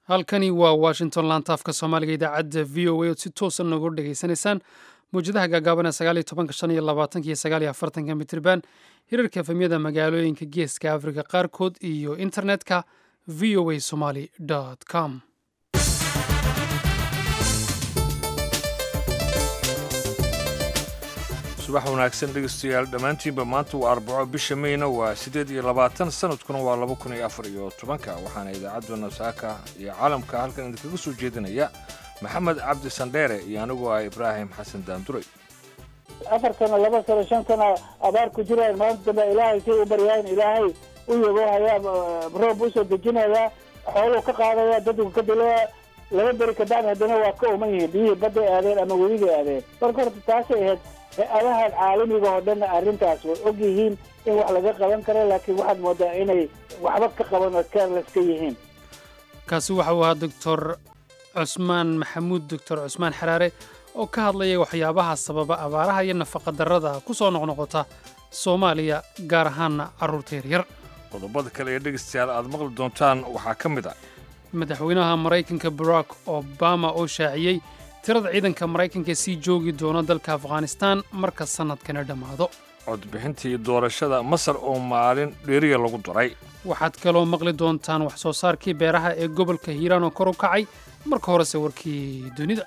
halkani waa washington laantaafka soomaaliga idaacadda v o a ood si toosan noogu dhegaysanaysaan mawjadaha gaagaaban ee sagaal iyo tobanka shan iyo labaatanka iyo sagaal iyo afartanka mitriban hirarka efemyada magaalooyinka geeska afrika qaarkood iyo internetka v o a somaly com subax wanaagsan dhegeystayaal dhammaantiinba maanta waa arbaco bisha meyna waa siddeed iyo labaatan sanadkuna waa laba kun iyo afar iyo tobanka waxaana idaacaduna saaka iyo caalamka halkan idinkaga soo jeedinaya maxamed cabdi sandheere iyo anigu ah ibraahim xasan daanduray afar sano laba sano shan sano abaar ku jiraan maanta dambe ilaahay say u baryaan ilaahay u yaboohayaa roob usoo dejinayaa xooluu ka qaadaya dadku ka dilaya laba beri kabacdi haddana waa ka uman yihiin biyihii badday aadeen ama weligay aadeen marka horta taasay ahayd hay-adahan caalamiga oo dhanna arrintaas way og yihiin in wax laga qaban karo laakiin waxaad moodaa inay waxba ka qaban oo careless ka yihiin kaasi waxa uu ahaa doctor cusmaan maxamuud doctor cusmaan xaraare oo ka hadlaya waxyaabaha sababa abaaraha iyo nafaqa-darrada ku soo noqnoqota soomaaliya gaar ahaanna carruurta yaryar qodobada kale ee dhegeystayaal aad maqli doontaan waxaa ka mid ah madaxweynaha maraykanka barack obama oo shaaciyey tirada ciidanka maraykanka ee sii joogi doona dalka afghanistaan marka sannadkana dhammaado codbixintii doorashada masar oo maalin dheeriya lagu daray waxaad kaloo maqli doontaan wax soo saarkii beeraha ee gobolka hiiraan oo kor u kacay marka horese warkii dunida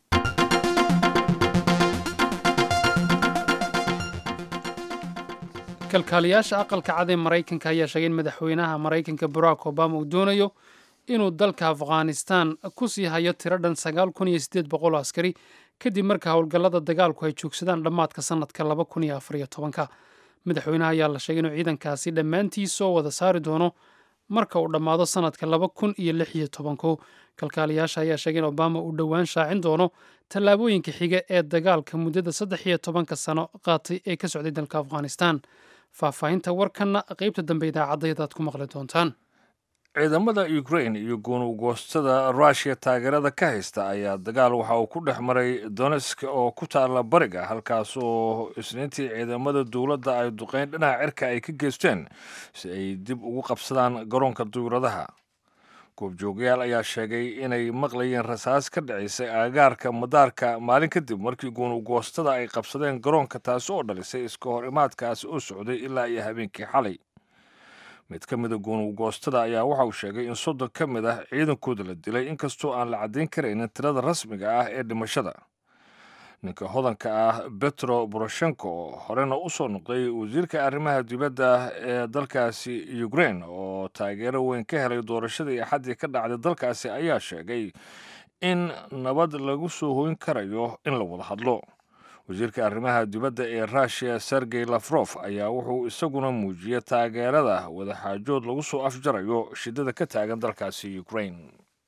kalkaaliyaasha aqalka cad ee maraykanka ayaa sheegay in madaxweynaha maraykanka barack obama uu doonayo inuu dalka afghanistaan ku sii hayo tiro dhan sagaal kun iyo siddeed boqol oo askari kadib marka howlgallada dagaalku ay joogsadaan dhammaadka sannadka laba kun iyo afar iyo tobanka madaxweynaha ayaa la sheegay inuu ciidankaasi dhammaantii soo wada saari doono marka uu dhammaado sannadka laba kun iyo lix iyo tobanko kalkaaliyaasha ayaa sheegay in obama uu dhowaan shaacin doono tallaabooyinka xiga ee dagaalka muddada saddex iyo tobanka sano qaatay ee ka socday dalka afghanistaan faahfaahinta warkanna qaybta dambe idaacadayadaad ku maqli doontaan ciidamada ukrain iyo gunugoostada ruushiya taageerada ka haysta ayaa dagaal waxa uu ku dhex maray donesk oo ku taalla bariga halkaas oo isniintii ciidamada dowladda ay duqeyn dhinaca cirka ay ka geysteen si ay dib ugu qabsadaan garoonka duuradaha goobjoogayaal ayaa sheegay inay maqlayeen rasaas ka dhacaysay aagaarka madaarka maalin kadib markii gunugoostada ay qabsadeen garoonka taasi oo dhalisay iska hor imaadkaasi oo socday ilaa iyo habeenkii xalay mid ka mida gunugoostada ayaa waxa uu sheegay in soddon ka mid ah ciidankooda la dilay inkastoo aan la caddayn karaynin tirada rasmiga ah ee dhimashada ninka hodanka ah betro boroshenko oo horena u soo noqday wasiirka arrimaha dibadda ee dalkaasi ukrain oo taageero weyn ka helay doorashadii axaddii ka dhacday dalkaasi ayaa sheegay in nabad lagu soo hoyn karayo in la wada hadlo wasiirka arrimaha dibadda ee ruushiya sergey lafrof ayaa wuxuu isaguna muujiyey taageerada wadaxaajood lagu soo afjarayo shiddada ka taagan dalkaasi ukrain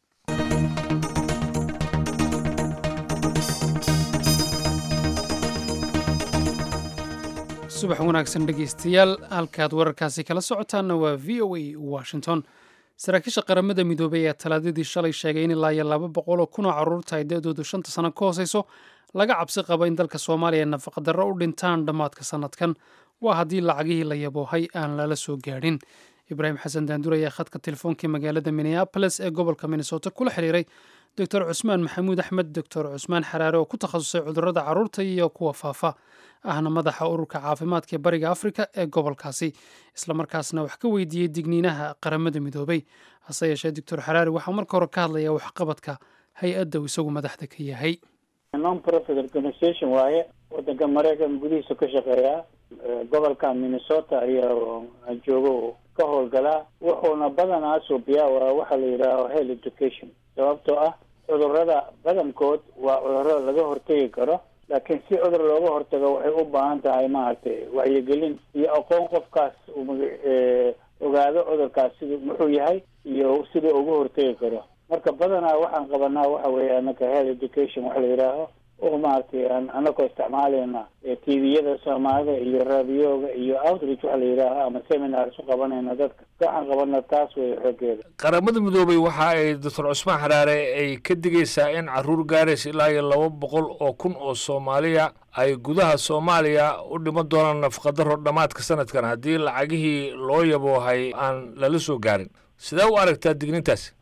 subax wanaagsan dhegaystayaal halkaad wararkaasi kala socotaanna waa v o a washington saraakiisha qaramada midoobay ayaa talaadadii shalay sheegay in ilaa iyo laba boqol oo kun oo carruurta ay da-doodu shanta sano ka hooseyso laga cabsi qabo in dalka soomaaliya nafaqadarro u dhintaan dhammaadka sannadkan waa haddii lacagihii la yaboohay aan lala soo gaadhin ibraahim xasan daandur ayaa khadka telefoonkai magaalada minneaboles ee gobolka minnesota kula xiriiray doctor cusmaan maxamuud axmed doctor cusmaan xaraare oo ku takhasusay cudurrada carruurta iyo kuwa faafa ahna madaxa ururka caafimaadka ee bariga afrika ee gobolkaasi islamarkaasna wax ka weydiiyey digniinaha qaramada midoobay hase yeeshee doctor xaraare waxaa marka hore ka hadlaya waxqabadka hay-adda uu isagu madaxda ka yahay non profit organisation waaye wadanka maraykan gudihiisa ka shaqeeyaa gobolka minnesota ayaa joogo ka howlgalaa wuxuuna badanaa suubiyaa waa waxa la yidhaaho health education sababtoo ah cudurrada badankood waa cudurro laga hortegi karo laakiin si cudur looga hortago waxay u baahan tahay maaragtay wacyigelin iyo aqoon qofkaas ogaado cudurkaas siduu muxuu yahay iyo siduu uga hortegi karo marka badanaa waxaan qabanaa waxa weeye anaka health education waxa la yidhaaho oo maaragtay anakoo isticmaalayna tviyada soomaalida iyo raadiyoga iyo outreach waxa la yidhaaho ama seminars u qabanayna dadka waxaan qabana taas wey xoogeeda qaramada midoobay waxa ay doctor cusmaan xaraare ay ka digaysaa in caruur gaaraysa ilaa iyo laba boqol oo kun oo soomaaliya ay gudaha soomaaliya u dhiman doonaan nafaqadaro dhammaadka sanadkan haddii lacagihii loo yaboohay aan lala soo gaarin sidee u aragtaa dignintaasi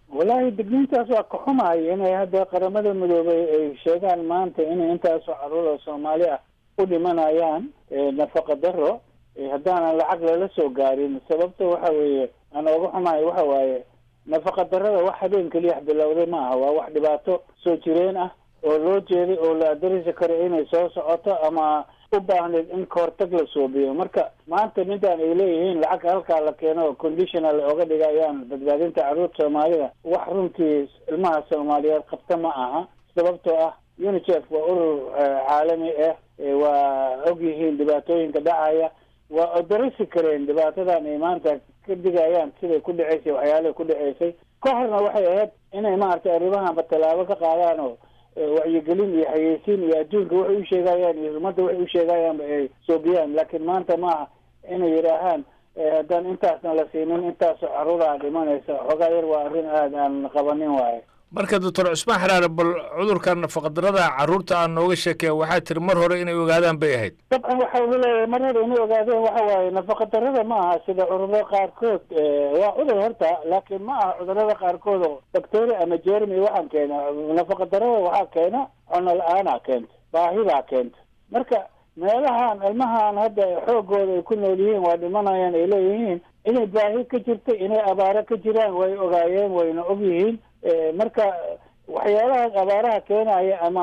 wallaahi degniintaas waa ka xumahay inay hadda qaramada midoobay ay sheegaan maanta inay intaasoo caruur oo soomaali ah u dhimanayaan nafaqa daro haddaanan lacag lala soo gaarin sababta waxa weeye aan ooga xumahay waxa waaye nafaqa darada wax habeen keliya bilowday ma aha waa wax dhibaato soo jireen ah oo loo jeeday oo la adarisi karo inay soo socoto ama u baahneed in kahortag la soobiyo marka maanta midaan ay leeyihiin lacag halkaa la keeno conditional oga dhigayaan badbaadinta carruurta soomaalida wax runtii ilmaha soomaaliyeed qabta ma aha sababtoo ah unicef waa urur caalami ah waa og yihiin dhibaatooyinka dhacaya waa odarisi kareen dhibaatadan ay maanta ka digayaan siday ku dhaceysay waxyaalahay ku dhaceysay ka horna waxay ahayd inay maaragtay arrimahanba tallaabo ka qaadaan oo wacyigelin iyo xayeysiin iyo adduunka waxay u sheegayaan iyo ummadda waxay u sheegayaanba ay soobiyaan laakiin maanta maaha inay yidhaahaan haddaan intaasna la siinin intaasoo caruuraha dhimanaysa xoogaa yar waa arrin aada aan qabanin waaye marka doctor cusmaan xaraare bal cudurka nafaqadarada carruurta aan nooga sheekeya waxaa tiri mar hore inay ogaadaan bay ahayd dabcan waxa uu leeyahay mar hore inay ogaadeen waxa waaye nafaqa darada ma aha sida cudurada qaarkood waa cudur horta laakiin ma aha cudurada qaarkood oo bacteria ama jermy waxaan keena nafaqa darada waxaa keena cuno la-aanaa keenta baahidaa keenta marka meelahan ilmahan hadda xoogooda ay ku nool yihiin waa dhimanayaan ay leeyihiin inay baahi ka jirta inay abaaro ka jiraan way ogaayeen wayna og yihiin marka waxyaalaha abaaraha keenaya ama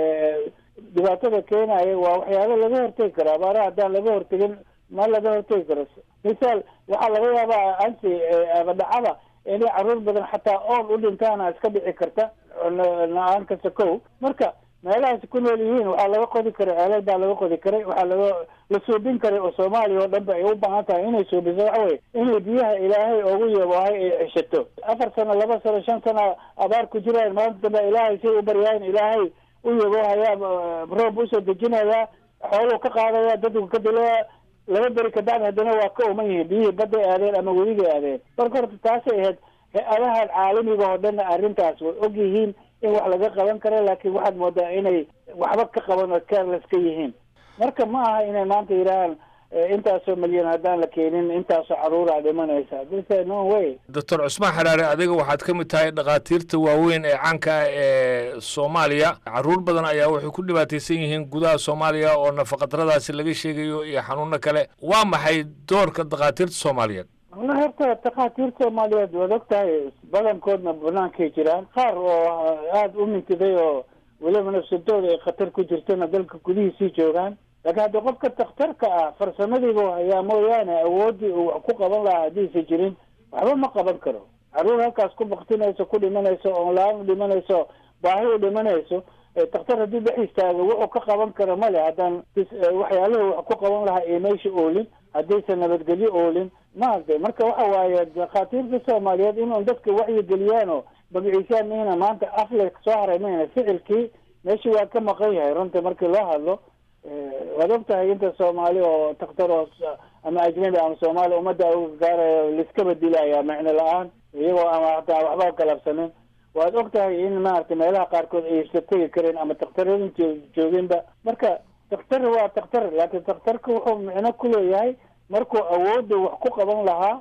dhibaatada keenaya waa waxyaalo laga hortegi karo abaaraha haddaan laga hortegin ma laga hortegi karo misaal waxaa laga yaabaa ansi abadhacada inay caruur badan xataa ool u dhintaana iska dhici karta la-aan kasta kow marka meelahaas ku nool yihiin waxaa laga qodi karay ceelal baa laga qodi karay waxaa laga la suubin karay oo soomaaliya oo dhan ba ay u baahan tahay inay suubiso waxa weye inay biyaha ilaahay ugu yaboohay ay ceshato afar sano laba sano shan sano abaar ku jiraan maanta dambe ilaahay say u baryaan ilaahay u yaboohayaa roob usoo dejinayaa xooluu ka qaadaya dadku ka dilaya laba beri kabacdi haddana waa ka uman yihiin biyihii badday aadeen ama weligay aadeen marka horta taasay ahayd hay-adahan caalamiga oo dhanna arrintaas way og yihiin in wax laga qaban karo laakiin waxaad moodaa inay waxba ka qaban oo careless ka yihiin marka ma aha inay maanta yidhaahaan intaasoo milyan haddaan la keenin intaasoo caruuraa dhimanaysa this no way doctor cusmaan xaraare adiga waxaad ka mid tahay dhakhaatiirta waaweyn ee caanka ah ee soomaaliya carruur badan ayaa waxay ku dhibaataysan yihiin gudaha soomaaliya oo nafaqadaradaasi laga sheegayo iyo xanuuno kale waa maxay doorka dhakhaatiirta soomaaliyeed wallahi horta dhakhaatiirta soomaaliyeed waad og tahay badankoodna banaankay jiraan qaar oo aada u mintiday oo weliba nafsadooda ay khatar ku jirtana dalka gudihiisii joogaan laakiin haddii qofka dakhtarka ah farsamadiibu hayaa mooyaane awooddii uu wax ku qaban lahaa haddiisa jirin waxba ma qaban karo carruur halkaas ku baktinayso ku dhimanayso oon la-aan u dhimanayso baahi u dhimanayso dakhtar haddii dhex istaago wuxuu ka qaban karo male haddaan waxyaaluhu wax ku qaban lahaa ee meesha oolin haddaysan nabadgelyo oolin maaragtay marka waxa waaye dhakhaatiirta soomaaliyeed inuun dadka wacyigeliyaan oo magaciisaan mihna maanta afle soo haray mayna ficilkii meeshii waa ka maqan yahay runta markii loo hadlo waad og tahay inta soomaali oo dakhtar oo ama ajnabi ama soomaali ummadda uga gaarayo laiskaba dilaya micno la-aan iyagoo ama hataa waxba galabsanin waad og tahay in maaragtay meelaha qaarkood ay isla tegi kareen ama dakhtaradinti jooginba marka dakhtar waa dakhtar laakiin dakhtarka wuxuu micno ku leeyahay markuu awoodda wax ku qaban lahaa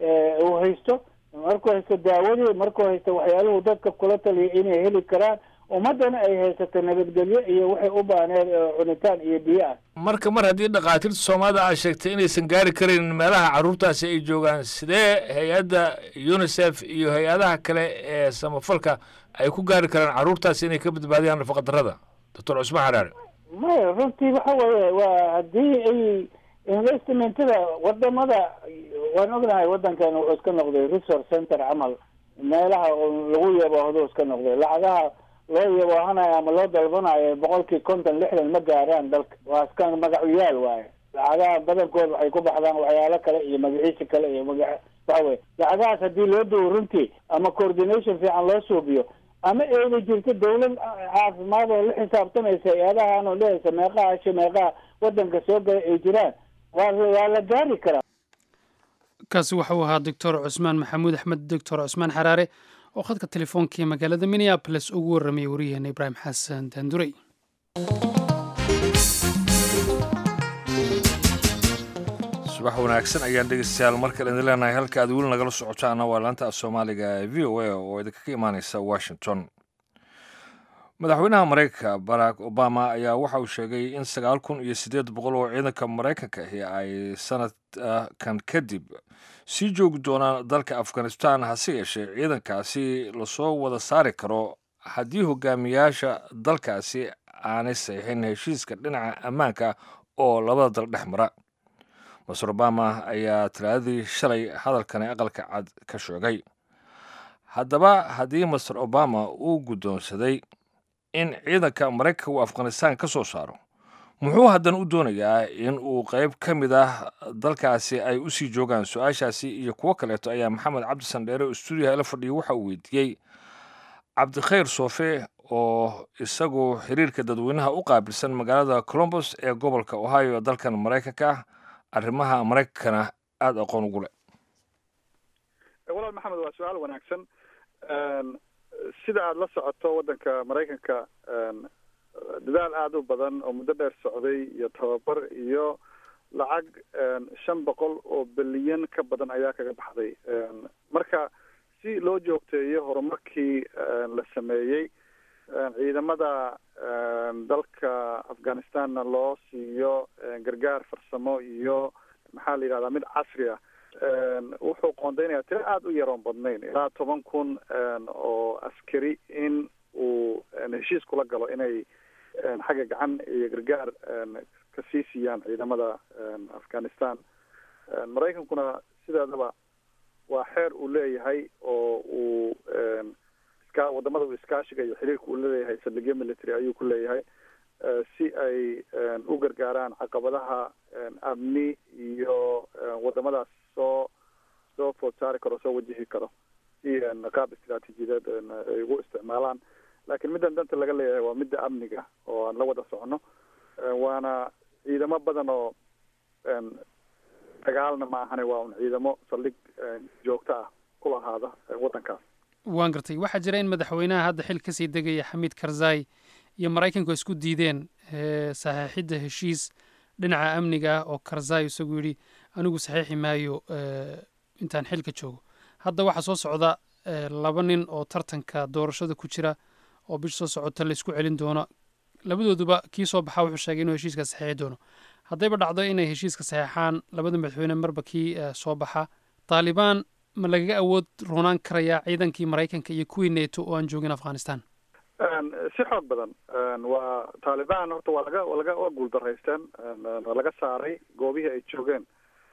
uu haysto markuu haysto daawadii markuu haysto waxyaaluhu dadka kula taliya inay heli karaan ummaddana ay haysato nabadgelyo iyo waxay u baahneed cunitaan iyo biyo ah marka mar haddii dhakhaatiirta soomaalida aad sheegtay inaysan gaari karaynin meelaha carruurtaasi ay joogaan sidee hay-adda unisef iyo hay-adaha kale ee samafalka ay ku gaari karaan carruurtaasi inay ka badbaadiyaan nafaqadarada doctor cusmaan xaraare maya runtii waxa weeye waa haddii ay investmentada wadamada waan ognahay waddankan wuxuu iska noqday resource center camal meelaha lagu yaboohdo iska noqday lacagaha loo yaboohanayo ama loo dalbanayo boqolkii konton lixdan ma gaaraan dalka waa iska magacuyaal waaye lacagaha badankood waxay ku baxdaan waxyaalo kale iyo magaciisi kale iyo maga waxa weye lacagahaas haddii loo duwo runtii ama coordination fiican loo suubiyo ama eeda jirto dawlad caafimaad oo la xisaabtamaysa hay-adahan oo lehaysa meeqaha asha meeqaha waddanka soo gala ay jiraan waa waa la gaari karaa kaasi waxau ahaa doctor cusmaan maxamuud axmed doctor cusmaan xaraare oo khadka telefoonkai magaalada minneaboles ugu warramayay wariyaheena ibraahim xasan daandurey subax wanaagsan ayaan dhegeystayaal markale idin leenahay halka aad weli nagala socotaana waa laanta af soomaaliga ee v o a oo idinkaga imaaneysa washington madaxweynaha maraykanka barack obama ayaa waxa uu sheegay in sagaal kun iyo siddeed boqol oo ciidanka maraykanka ahi ay sanadkan kadib sii joogi doonaan dalka afghanistan hase yeeshee ciidankaasi lasoo wada saari karo haddii hogaamiyaasha dalkaasi aanay saxiixin heshiiska dhinaca ammaanka oo labada dal dhex mara master obama ayaa talaadadii shalay hadalkani aqalka cad ka sheegay haddaba haddii master obama uu guddoonsaday in ciidanka maraykanka uu afghanistan ka soo saaro muxuu haddana u doonayaa in uu qayb ka mid ah dalkaasi ay u sii joogaan su-aashaasi iyo kuwo kaleeto ayaa maxamed cabdisan dheere oo stuudiyaha la fadhiya waxa uu weydiiyey cabdikhayr soofe oo isagu xiriirka dadweynaha u qaabilsan magaalada colombos ee gobolka ohio ee dalkan maraykanka ah arrimaha maraykankana aada aqoon ugu leh walaal maxamed waa su-aal wanaagsan sida aada la socoto waddanka maraykanka dadaal aada u badan oo muddo dheer socday iyo tababar iyo lacag shan boqol oo bilyan ka badan ayaa kaga baxday marka si loo joogteeyo horumarkii la sameeyey ciidamada dalka afghanistanna loo siiyo gargaar farsamo iyo maxaa la yidhahdaa mid casri ah wuxuu qoondeynayaa tiro aada u yaroon badnayn ilaa toban kun oo askari in uu heshiis kula galo inay xagga gacan iyo gargaar ka sii siiyaan ciidamada afghanistan maraykankuna sideedaba waa xeer uu leeyahay oo uu iska wadamada uu iskaashiga iyo xiriirka uu leeyahay saldhigyo military ayuu ku leeyahay si ay u gargaaraan caqabadaha amni iyo wadamadaas soo soo food saari karo soo wajihi karo si qaab istraatiijiyadeed ay ugu isticmaalaan laakiin middan danta laga leeyahay waa midda amniga oo aan la wada socono waana ciidamo badan oo dagaalna ma ahane waa un ciidamo saldhig joogto ah ku lahaada waddankaas waan gartay waxaa jira in madaxweynaha hadda xil kasii degaya xamiid karzai iyo maraykanku isku diideen saxiixidda heshiis dhinaca amniga ah oo karzai isagu yidhi anigu saxiixi maayo intaan xilka joogo hadda waxaa soo socda laba nin oo tartanka doorashada ku jira oo bish soo socota la isku celin doono labadooduba kii soo baxaa wuxuu sheegay inuu heshiiska saxiixi doono haddayba dhacdo inay heshiiska saxeexaan labada madaxweyne marba kii soo baxa taalibaan ma lagaga awood roonaan karayaa ciidankii maraykanka iyo kuwii neto oo aan joogin afghanistan si xoog badan waa taalibaan horta waa laga laga waa guuldaraysteen waa laga saaray goobihii ay joogeen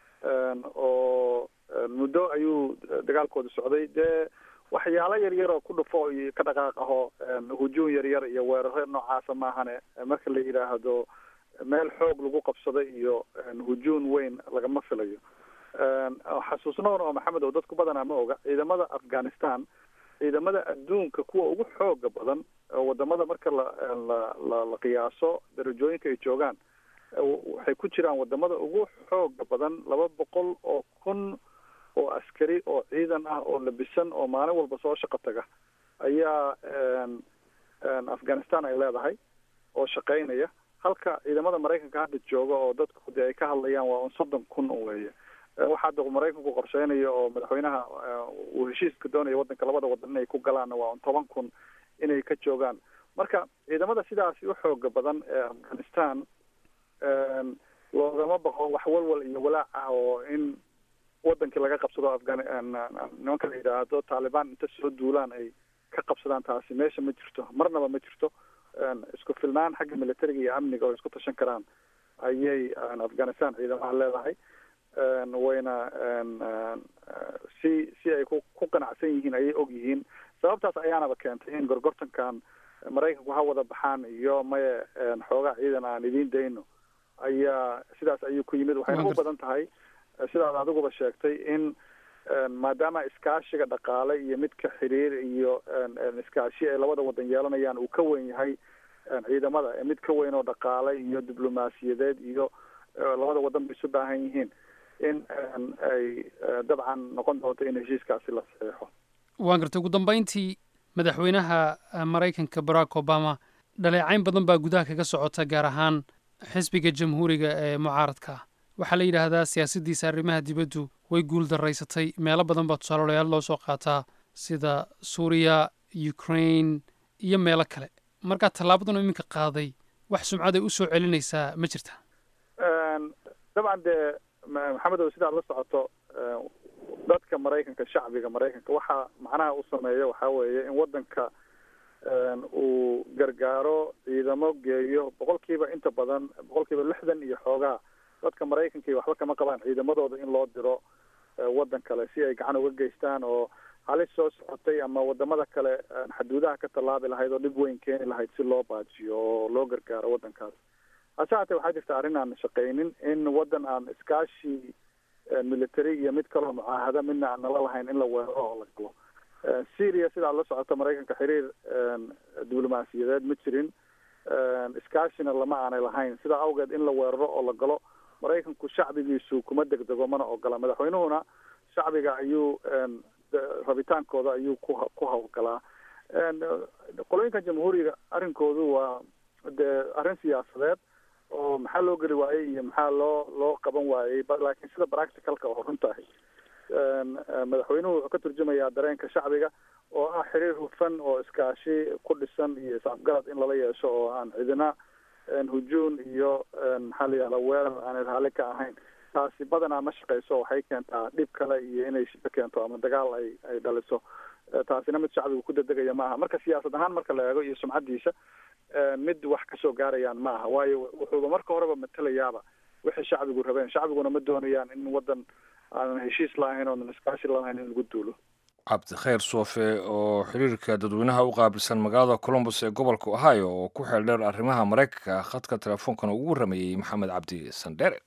oo muddo ayuu dagaalkooda socday dee waxyaalo yar yar oo ku dhufo iyo ka dhaqaaq aho hujuun yar yar iyo weeraro noocaasa maahane marka la yidhaahdo meel xoog lagu qabsaday iyo hujuun weyn lagama filayo xasuusnoon oo maxamed oo dadku badanaa ma oga ciidamada afghanistan ciidamada adduunka kuwa ugu xooga badan wadamada marka la la la la qiyaaso darajooyinka ay joogaan waxay ku jiraan wadamada ugu xooga badan laba boqol oo kun oo askari oo ciidan ah oo labisan oo maalin walba soo shaqo taga ayaa afghanistan ay leedahay oo shaqaynaya halka ciidamada maraykanka hadda jooga oo dadku de ay ka hadlayaan waa un soddon kun weeye waxaa hadda maraykanku qorsheynayo oo madaxweynaha uu heshiiska doonayo waddanka labada wadan inay ku galaanna waa un toban kun inay ka joogaan marka ciidamada sidaasi u xooga badan ee afghanistan loogama baqo wax walwal iyo walaac ah oo in wadankii laga qabsado afgan nimanka la yidhaahdo taalibaan inta soo duulaan ay ka qabsadaan taasi meesha ma jirto marnaba ma jirto isku filnaan xagga militariga iyo amniga oo isku tashan karaan ayay afghanistan ciidamaha leedahay wayna si si ay ku ku qanacsan yihiin ayay og yihiin sababtaas ayaanaba keentay in gorgortankan maraykanku ha wada baxaan iyo maye xoogaa ciidan aan idiin dayno ayaa sidaas ayuu ku yimid waxayna u badan tahay sidaad adiguba sheegtay in maadaama iskaashiga dhaqaale iyo midka xiriir iyo iskaashi ay labada wadan yeelanayaan uu ka weyn yahay ciidamada mid ka weyn oo dhaqaale iyo diblomaasiyadeed iyo labada wadan bay isu baahan yihiin in ay dabcan noqon doonto in heshiiskaasi la saxeexo waan gartay ugu dambeyntii madaxweynaha maraykanka barack obama dhaleecayn badan baa gudaha kaga socota gaar ahaan xisbiga jamhuuriga ee mucaaradka ah waxaa la yidhaahdaa siyaasaddiisa arrimaha dibaddu way guul daraysatay meelo badan baa tusaaloolayaal loo soo qaataa sida suuriya ukraine iyo meelo kale markaa tallaabadan iminka qaaday wax sumcaday u soo celinaysaa ma jirta dabcan dee maxamedow sidaad la socoto dadka maraykanka shacbiga maraykanka waxaa macnaha u sameeya waxaa weeye in waddanka uu gargaaro ciidamo geeyo boqolkiiba inta badan boqolkiiba lixdan iyo xoogaa dadka maraykanka waxba kama qabaan ciidamadooda in loo diro waddan kale si ay gacan uga geystaan oo halis soo socotay ama wadamada kale xaduudaha ka tallaabi lahayd oo dhib weyn keeni lahayd si loo baajiyo oo loo gargaaro waddankaas hase haatee waxaa jirta arrin aan shaqaynin in waddan aan iskaashi military iyo mid kaloo mucaahada midna aan nala lahayn in la weeraro oo la galo syria sidaad la socoto maraykanka xiriir diblomaasiyadeed ma jirin iskaashina lama aanay lahayn sidaa awgeed in la weeraro oo la galo maraykanku shacbigiisu kuma degdego mana ogola madaxweynuhuna shacbiga ayuu rabitaankooda ayuu ku ku hawlgalaa qolooyinka jamhuuriga arrinkoodu waa dee arrin siyaasadeed oo maxaa loo geli waayey iyo maxaa loo loo qaban waayey laakiin sida practicalka oo runtahay madaxweynuhu wuxuu ka turjumayaa dareenka shacbiga oo ah xiriir hufan oo iskaashi ku dhisan iyo isafgarad in lala yeesho oo aan cidina hujuun iyo maxaa la yihahda weerar aanay raalli ka ahayn taasi badanaa ma shaqeyso waxay keentaa dhib kale iyo inay shido keento ama dagaal ay ay dhaliso taasina mid shacbigu ku dedegaya ma aha marka siyaasad ahaan marka la eego iyo sumcaddiisa mid wax kasoo gaarayaan ma aha waayo wuxuuba marka horeba matelayaaba wixii shacbigu rabeen shacbiguna ma doonayaan in waddan aanan heshiis lahayn oonan iskaashi lahayn in lagu duulo cabdikhayr soofe oo xiriirka dadweynaha u qaabilsan magaalada colombus ee gobolka ohio oo ku xeel dheer arrimaha maraykanka khadka teleefoonkana ugu warramayey maxamed cabdi sandhere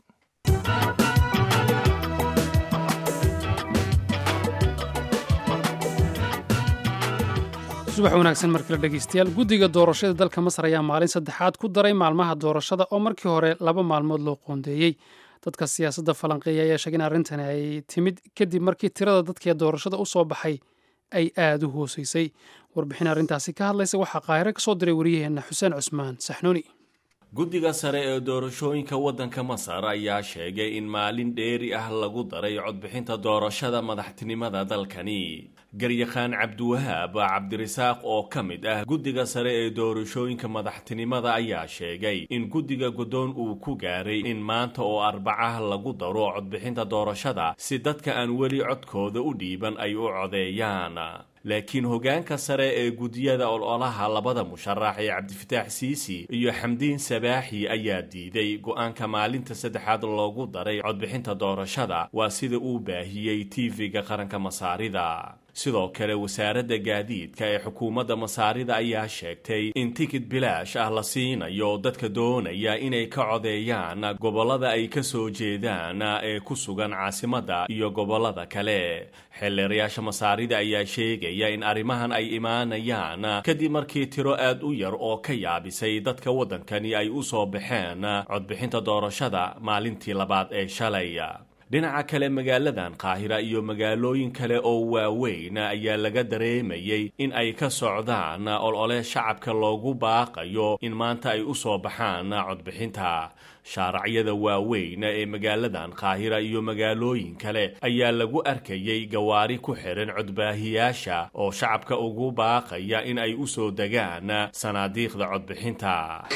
subax wanaagsan markale dhegeystayaal guddiga doorashada dalka masar ayaa maalin saddexaad ku daray maalmaha doorashada oo markii hore laba maalmood loo qoondeeyey dadka siyaasadda falanqeeya ayaa sheegay in arrintani ay timid kadib markii tirada dadkee doorashada u soo baxay ay aada u hooseysay warbixin arrintaasi ka hadlaysa waxaa qaahire ka soo diray wariyaheenna xuseen cusmaan saxnuuni guddiga sare ee doorashooyinka waddanka masar ayaa sheegay in maalin dheeri ah lagu daray codbixinta doorashada madaxtinimada dalkani garyaqaan cabdiwahaab cabdirasaaq oo ka mid ah guddiga sare ee doorashooyinka madaxtinimada ayaa sheegay in guddiga guddoon uu ku gaaray in maanta oo arbacah lagu daro codbixinta doorashada si dadka aan weli codkooda u dhiiban ay u codeeyaan laakiin hogaanka sare ee guddiyada ololaha labada musharax ee cabdifataax siisi iyo xamdiin sabaaxi ayaa diiday go-aanka maalinta saddexaad loogu daray codbixinta doorashada waa sida uu baahiyey tv-ga qaranka masaarida sidoo kale wasaaradda gaadiidka ee xukuumadda masaarida ayaa sheegtay in tikid bilaash ah la siinayo dadka doonaya inay ka codeeyaan gobollada ay ka soo jeedaan ee ku sugan caasimadda iyo gobollada kale xeelleerayaasha masaarida ayaa sheegaya in arrimahan ay imaanayaan kadib markii tiro aad u yar oo ka yaabisay dadka waddankani ay u soo baxeen codbixinta doorashada maalintii labaad ee shalay dhinaca kale magaaladan qaahira iyo magaalooyin kale oo waaweyn ayaa laga dareemayay in ay ka socdaan olole shacabka loogu baaqayo in maanta ay u soo baxaan codbixinta shaaracyada waaweyn ee magaaladan qaahira iyo magaalooyin kale ayaa lagu arkayay gawaari ku xiran codbaahiyaasha oo shacabka ugu baaqaya in ay u soo degaan sanaadiiqda codbixinta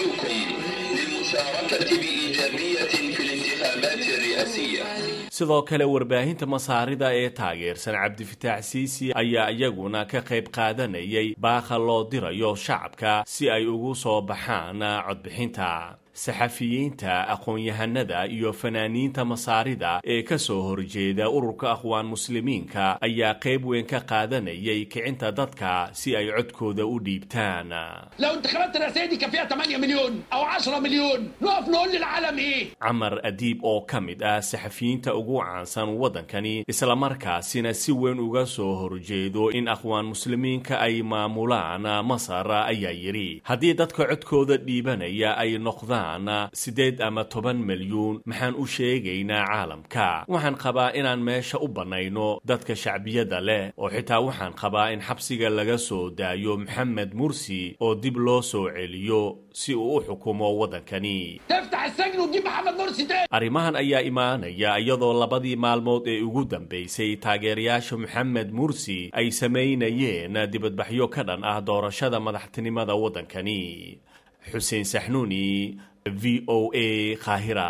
sidoo kale warbaahinta masaarida ee taageersan cabdifataax siisi ayaa iyaguna ka qayb qaadanayay baaqa loo dirayo shacabka si ay ugu soo baxaan codbixinta saxafiyiinta aqoon-yahanada iyo fanaaniinta masaarida ee ka soo horjeeda ururka akhwaan muslimiinka ayaa qayb weyn ka qaadanayay kicinta dadka si ay codkooda u dhiibtaan camar adiib oo ka mid ah saxafiyiinta ugu caansan waddankani islamarkaasina si weyn uga soo horjeedo in akhwaan muslimiinka ay maamulaan masar ayaa yidhi haddii dadka codkooda dhiibanaya ay noqdaan dhammaan siddeed ama toban milyuun maxaan u sheegaynaa caalamka waxaan qabaa inaan meesha u bannayno dadka shacbiyadda leh oo xitaa waxaan qabaa in xabsiga laga soo daayo maxamed mursi oo dib loo soo celiyo si uu u xukumo waddankani arrimahan ayaa imaanaya iyadoo labadii maalmood ee ugu dambaysay taageerayaasha maxamed mursi ay samaynayeen dibadbaxyo ka dhan ah doorashada madaxtinimada waddankani xuseen saxnuuni v o a qaahira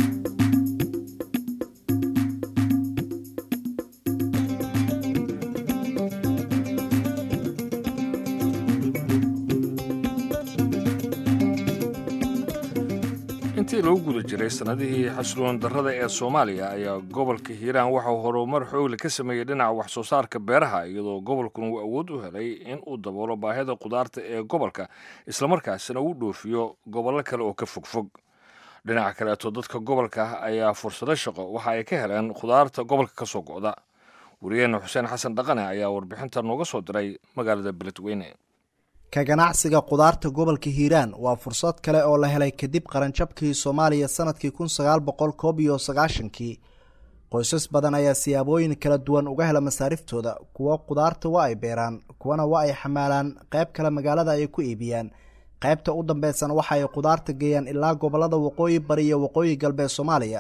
intii lagu guda jiray sannadihii xasiloon darrada ee soomaaliya ayaa gobolka hiiraan waxauu horumar xoogli ka sameeyey dhinaca wax soo saarka beeraha iyadoo gobolkuna uu awood u helay in uu daboolo baahida qudaarta ee gobolka islamarkaasina uu dhoofiyo gobollo kale oo ka fogfog dhinaca kaleeto dadka gobolka ayaa fursado shaqo waxa ay ka heleen khudaarta gobolka ka soo go'da wariyeenna xuseen xasan dhaqane ayaa warbixinta nooga soo diray magaalada beledweyne ka ganacsiga qudaarta gobolka hiiraan waa fursad kale oo la helay kadib qaranjabkii soomaaliya sanadkii kun sagaal boqol koob iyo sagaashankii qoysas badan ayaa siyaabooyin kala duwan uga hela masaariftooda kuwo qudaarta waa ay beeraan kuwana waa ay xamaalaan qayb kale magaalada ay ku iibiyaan qaybta u dambeysana waxa ay qudaarta geeyaan ilaa gobolada waqooyi bari iyo waqooyi galbeed soomaaliya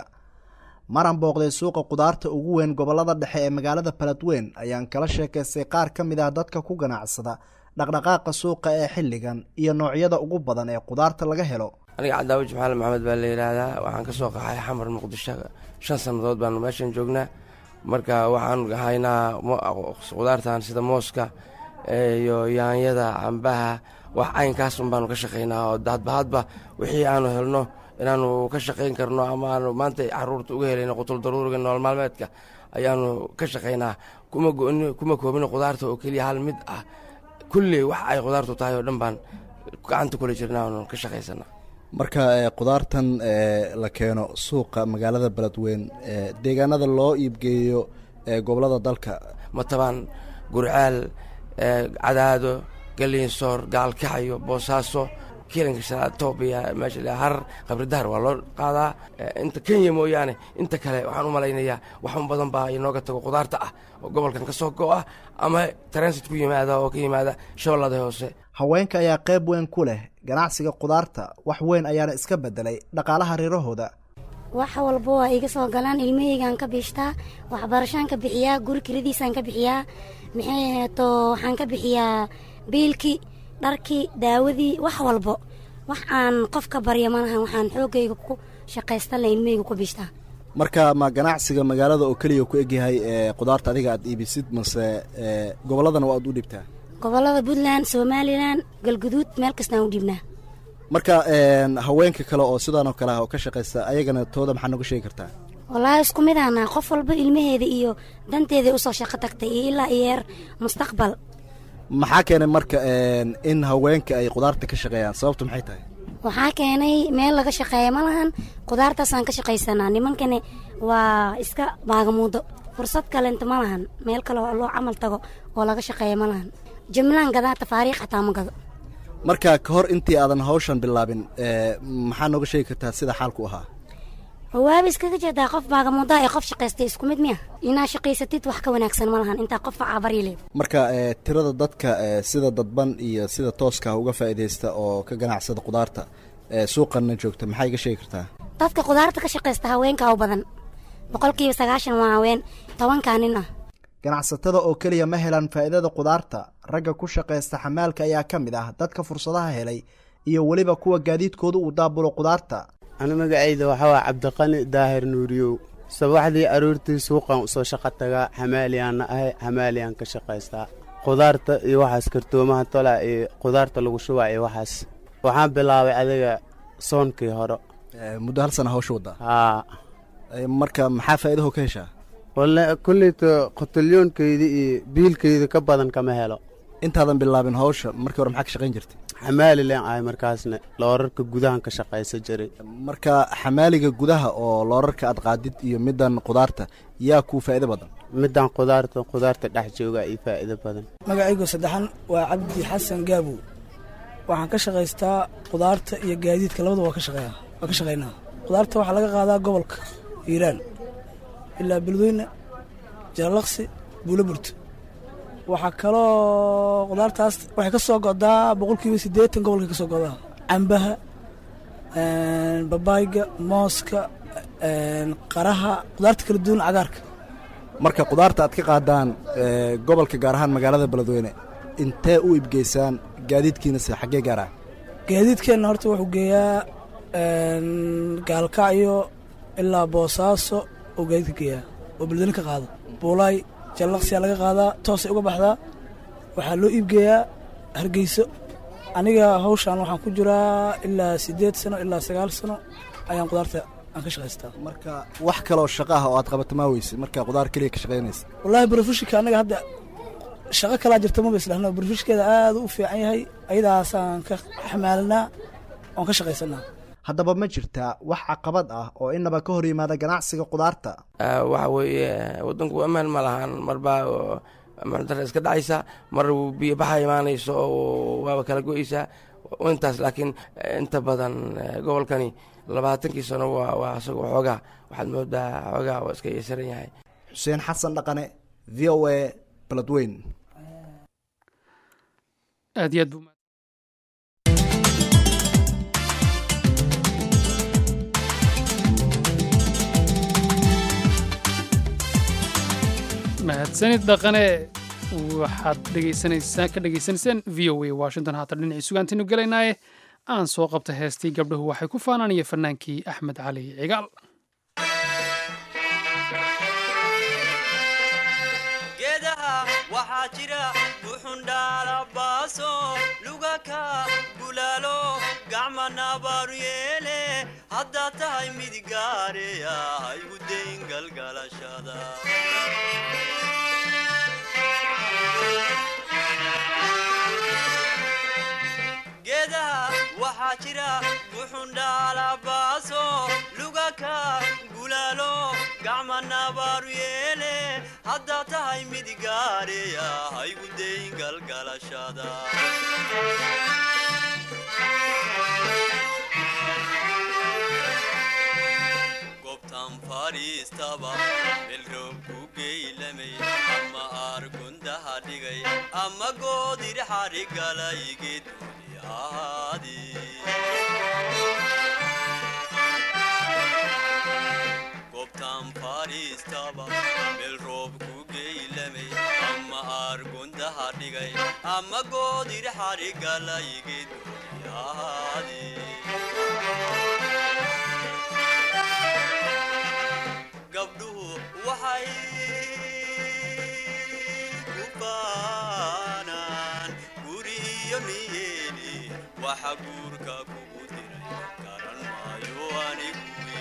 maran booqday suuqa qudaarta ugu weyn gobolada dhexe ee magaalada baladweyn ayaan kala sheekaystay qaar ka mid ah dadka ku ganacsada dhaqdhaqaaqa suuqa ee xilligan iyo noocyada ugu badan ee qudaarta laga helo aniga cadaawaji maxamed maxamed baa la yidhaahdaa waxaan ka soo qaxay xamar muqdisho shan sannadood baanu meeshan joognaa marka waxaan haynaa qudaartan sida mooska iyo yaanyada cambaha wax caynkaasun baanu ka shaqaynaa oo hadbahadba wixii aanu helno inaanu ka shaqayn karno ama aanu maanta caruurta uga helayno qutul daruuriga nool maalmeedka ayaanu ka shaqaynaa kuma koobino qudaarta oo keliya hal mid ah kulley wax ay qudaartu tahay oo dhan baan gacanta kula jirnaa oonu ka shaqaysana marka qudaartan la keeno suuqa magaalada beledweyn deegaanada loo iibgeeyo gobolada dalka matabaan gurcaal cadaado galiinsoor gaalkacyo boosaaso kiilanka shanaad toobiya meesha harar qabridahar waa loo qaadaa inta kenya mooyaane inta kale waxaan u malaynayaa waxun badan baa inooga tago qudaarta ah oo gobolkan ka soo go-a ama transit ku yimaada oo ka yimaada shabeellada hoose haweenka ayaa qayb weyn ku leh ganacsiga qudaarta wax weyn ayaana iska bedelay dhaqaalaha reerahooda wax walba waa iga soo galaan ilmaheygaan ka biishtaa waxbarashaan ka bixiyaa guri kiradiisaan ka bixiyaa maxay aheeto waxaan ka bixiyaa biilkii dharkii daawadii wax walbo wax aan qof ka barya malahan waxaan xoogayga ku shaqaystan la ilmaheyga ku biishtaa marka ma ganacsiga magaalada oo keliya ku egyahay qudaarta adiga aad iibisid mase gobolladana waa aad u dhibtaa gobolada puntland somalilan galguduud meel kastaan u dhiibnaa marka haweenka kale oo sidaan oo kale ah oo ka shaqaysta ayagana tooda maxaa nooga sheegi kartaa wallaahi isku mid aanaa qof walba ilmaheeda iyo danteeda usoo shaqo tagtay iyo ilaa iyeer mustaqbal maxaa keenay marka in haweenka ay qudaarta ka shaqeeyaan sababtu maxay tahay waxaa keenay meel laga shaqeeya ma lahan qudaartaasaan ka shaqaysanaa nimankani waa iska baagamuudo fursad kalenta ma lahan meel kale oo loo camal tago oo laga shaqeeya ma lahan jimlaan gadaa tafaariikh xataa ma gado marka ka hor intii aadan hawshan bilaabin maxaa nooga sheegi kartaa sida xaalku ahaa waaba iskaga jeedaa qof baagamuudaa ee qof shaqaystay isku mid miya inaa shaqaysatid wax ka wanaagsan ma lahan intaa qof cabaryale marka tirada dadka sida dadban iyo sida tooska uga faa'iidaysta oo ka ganacsada qudaarta suuqanna joogta maxaa iga sheegi kartaa dadka qudaarta ka shaqaysta haweenka u badan boqolkiiba sagaashan waa haween tobankaa nin ah ganacsatada oo keliya ma helaan faa'iidada qudaarta ragga ku shaqaysta xamaalka ayaa ka mid ah dadka fursadaha helay iyo weliba kuwa gaadiidkooda uu daabulo qudaarta anu magacayda waxaa waa cabdiqani daahir nuuriyow sabaxdii aroortii suuqan usoo shaqo tagaa xamaaliyaanna ahay xamaaliyaan ka shaqaystaa qudaarta iyo waxaas kartoomaha tola iyo qudaarta lagu shubaa iyo waxaas waxaan bilaabay adiga soonkii hore muddo hal sana hawsha waddaa haa marka maxaa faa'iidaho ka heshaa walle kulleyta qotalyoonkeydii iyo biilkeyda ka badan kama helo intaadan bilaabin hawsha markii hore maxaa ka shaqayn jirtay xamaali leen ahay markaasna loorarka gudahan ka shaqaysa jiray marka xamaaliga gudaha oo loorarka aad qaadid iyo middan qudaarta yaa kuu faa'iido badan middan qudaarta qudaarta dhex jooga iyo faa'iido badan magacaygu saddexan waa cabdi xasan gaabow waxaan ka shaqaystaa qudaarta iyo gaadiidka labada waa ka shaqeeya waa ka shaqaynaa qudaarta waxaa laga qaadaa gobolka hiiraan ilaa beledweyne jaalaqsi buulo burto waxaa kaloo qudaartaas waxay ka soo godaa boqolkiiba siddeetan gobolkay ka soo godaa cambaha babaayga mooska qaraha qudaarta kala duwan cagaarka marka qudaarta aad ka qaadaan gobolka gaar ahaan magaalada beledweyne intee u ibgeysaan gaadiidkiinase xaggee gaaraan gaadiidkeenna horta wuxuu geeyaa gaalkacyo ilaa boosaaso oo gaadiidka geeyaa oo beledweyne ka qaado buulaay jallaqsiyaa laga qaadaa toosay uga baxdaa waxaa loo iibgeeyaa hargeyso aniga hawshaan waxaan ku jiraa ilaa siddeed sano ilaa sagaal sano ayaan qudaarta aan ka shaqaystaa marka wax kaloo shaqa ah oo aad qabato maa weyse marka qudaar keliya ka shaqaynaysa wallaahi brofishika annaga hadda shaqo kalaa jirta maba islahno brofishkeeda aad u fiican yahay ayadaasaan ka xamaalinaa oon ka shaqaysanaa haddaba ma jirtaa wax caqabad ah oo inaba ka hor yimaada ganacsiga qudaarta waxa weeye waddanku ammaan ma lahan marbaa ammaandara iska dhacaysa mar biyo baxa imaanayso oo waaba kala go-eysaa intaas laakiin inta badan gobolkani labaatankii sano waa waa isagoo xoogaa waxaad moodaa xoogaa waa iska yeesaran yahay xuseen xasan dhaqane v o a beledweyn aad iyo aad buu mahadsanid dhaqane waxaad dhegaysanaysaan ka dhegaysanaysaan v o a washington haatan dhinacii sugaantaynu gelaynaaye aan soo qabta heestii gabdhuhu waxay ku faanaanaya fannaankii axmed cali cigaal geedaha waxaa jira buxundhaalabaaso lugaka bulaalo gacma nabaaru yeele haddaad tahay mid gaareya haygu dayn galgalashada geedaha waxaa jira buxundhaalabaaso lugaka gulaalo gacma nabaaru yeele haddaad tahay mid gaareya haygu dayn galgalashada gobtan fadhiistaba melroob ku geylamay ama aargundaha dhigay ama goodir xadhigalayge duni ahaadi gobtan fadhiistaba melroob ku geylamay ama aargundaha dhigay ama goodir xadhigalayge duni ahaadi gabdhuhu waxay ku baanaan guriyo niyeeli waxa guurka kugu diray garan maayo anigu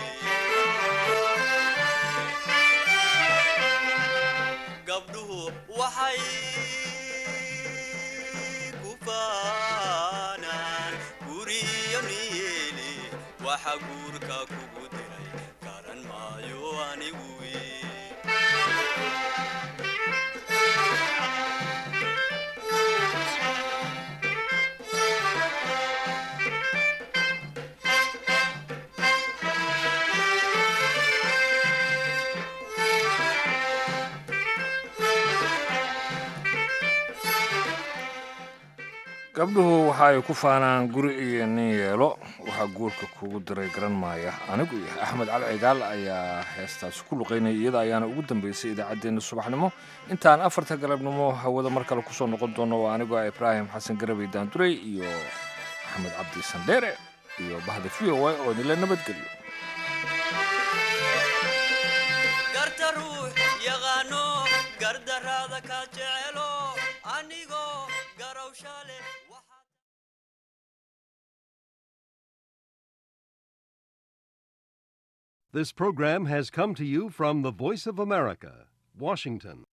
gabdhuhu waxay ku baanaan guriyo niyeeli waxa guurka kugu diray garan maayo anigu gabdhuhu waxa ay ku faanaan guri iyo nin yeelo waxaa guurka kugu diray garan maaya anigu iyo axmed cali cigaal ayaa heestaasi ku luqaynaya iyada ayaana ugu dambeysay idaacaddeenna subaxnimo intaan afarta galabnimo hawada mar kale kusoo noqon doono waa anigoo ah ibraahim xasan garabey daandurey iyo axmed cabdi sandheere iyo bahda v o a oo nila nabadgeliyo garta ruux yaqaano gardaraada ka jecelo anigoo garowsha leh This program has come to you from the Voice of America, Washington.